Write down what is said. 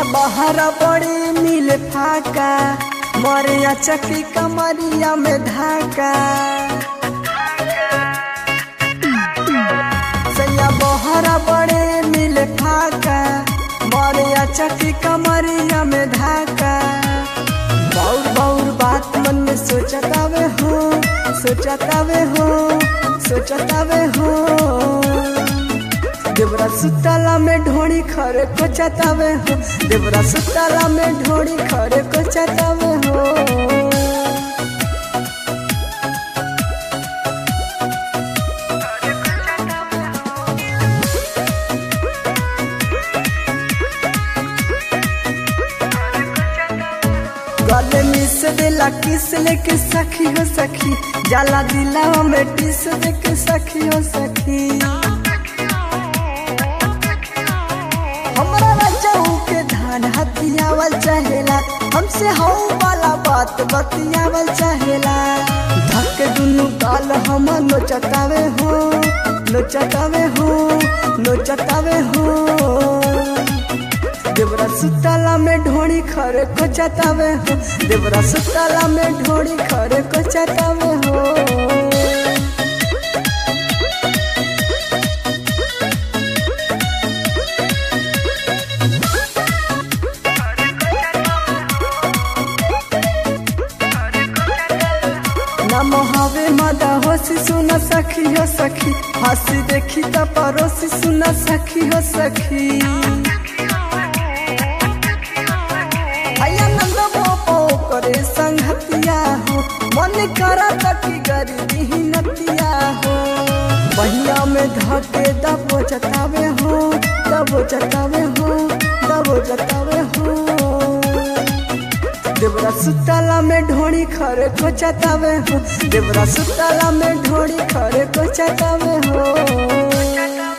बहरा बड़ी मिल फाका मरिया चकी कमरिया में धाका सैया बहरा बड़े मिल फाका मरिया चकी कमरिया में धाका बाउर बाउर बात मन में सोचतावे हो सोचतावे हो सोचतावे हो देवरा सुतला में ढोड़ी खरे को चतावे हो देवरा सुतला में ढोड़ी खरे को चतावे हो गले मिस देला किस लेके सखी हो सखी जाला दिलावा में टिस देके सखी हो सखी हमरा रजाऊ के धान हथियावल चाहेला हमसे हऊ वाला बात बतियावल चाहेला धक दुनु गाल हम नोचतावे हो नोचतावे हो नोचतावे हो देवरा सुतला में ढोड़ी खरे को चतावे हो देवरा सुतला में ढोड़ी खरे को चतावे हो नम हवे मदा होसी सुना सखी हो सखी हंसी देखी त परोसी सुना सखी हो सखी नंद बापो करे संगतिया हो मन करा तकी गरीबी ही नतिया हो बहिया में धके दबो जतावे हो दबो जतावे हो दबो जतावे हो देवरा सुतला में ढोड़ी खरे को चतावे हो देवरा सुतला में ढोड़ी खरे को चतावे हो